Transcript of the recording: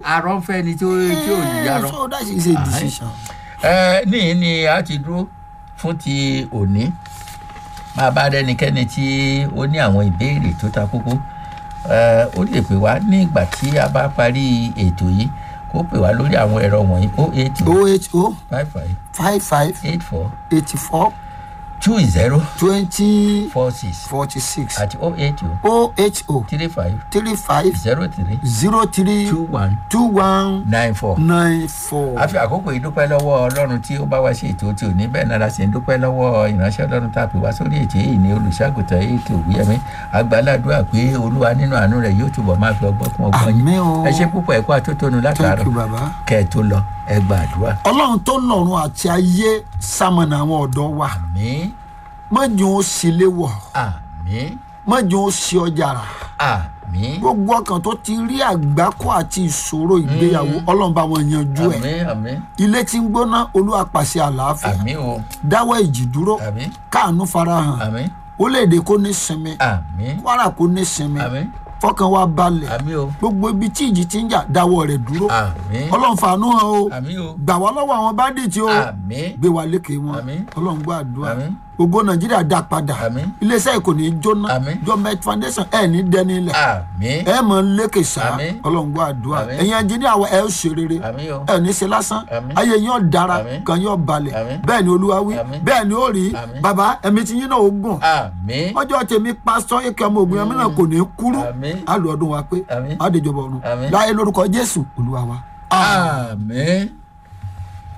arọ́ ń fẹ́ ni tí ó tí ò yarọ́. so that is a decision. ẹ níyìn ni a ti dúró fún ti òní máa bá rẹnikẹ́ni tí ó ní àwọn ìbéèrè tó ta kókó ẹ ó lè pè wá ní ìgbà tí a bá parí ètò yìí kó pè wá lórí àwọn ẹ̀rọ wọ̀nyí o eight o h o five five five five eight four eighty four two zero twenty four six forty six àti o eight o o h o three five three five zero three zero three two one two one nine four. nine four. a fi àkókò yìí dúpẹ́ lọ́wọ́ ọlọ́run tí ó bá wá sí ètò tí ò ní bẹ́ẹ̀ náà la sì ń dúpẹ́ lọ́wọ́ ìránṣẹ́ ọlọ́run tá a pè wá sórí ètò yìí ní olùṣàgùtàn ètò òwúyẹmí agbáládùá pé olúwa nínú àánú rẹ̀ yóò túbọ̀ máa fi ọgbọ́n kún ọgbọ́n yín Àmín o. ẹ ṣe púpọ̀ ẹ̀kọ́ àtótónu thank látàárọ̀ you baba. kẹ́ ẹ tó lọ ẹ gba àdúrà ọlọ́run tó nọ̀run àti ayé sàmọ̀nà àwọn ọ̀dọ́ wa àmín mọ̀jọ́ ó sì léwọ̀ àmín mọ̀jọ́ ó sì ọjà rà àmín gbogbo ọkàn tó ti rí àgbákò àti ìṣòro ìgbéyàwó ọlọ́run bá wọn yanjú ẹ̀ àmín àmín ilé tí ń gbóná olúwa pàṣẹ àlàáfíà àmín o dáwọ́ ìjì dúró àmín káànú farahàn àmín orílẹ̀-èdè kó ní sinmi àmín kwara kó ní sinmi àmín fọkàn wa balẹ̀ àmín o gbogbo ibi tí ìjì ti ń jà dáwọ́ rẹ̀ dúró àmín ọlọ́run fàánú hàn o àmín o gbà wá lọ́wọ́ àwọn báńdíìtì o àmín gbé wa lékè wọn Àmín. ọlọ́run gbọ́ àdúrà Àmín. gbogbo nàìjíríà dá padà Àmín. iléeṣẹ́ ìkò ní í jóná Àmín. jọmẹt foundation ẹ̀ ní dẹni ilẹ̀ àmín ẹ mọ̀ ń lékè sá Àmín. ọlọ́run gbọ́ àdúrà Àmín. ẹ̀yin ẹnjìníà wa ẹ ó ṣe rere àmín o ẹ ní ṣe lásán Àmín. ayé yín ó dára Àmín. kan yín ó balẹ̀ Àmín. bẹ́ẹ̀ ni olúwa wí Àmín. bẹ́ẹ̀ ni ó rí Àmín. bàbá ẹ̀mí tí yín náà ó gùn àmín ọjọ́ tèmi pásítọ̀ ike ọmọ ògùn ẹ̀mí náà kò ní kúrú Àmín. á lò ọdún wa pé Àmín. á dèjọba ọ̀run Àmín. láyé lórúkọ jésù olúwa wa. àmín.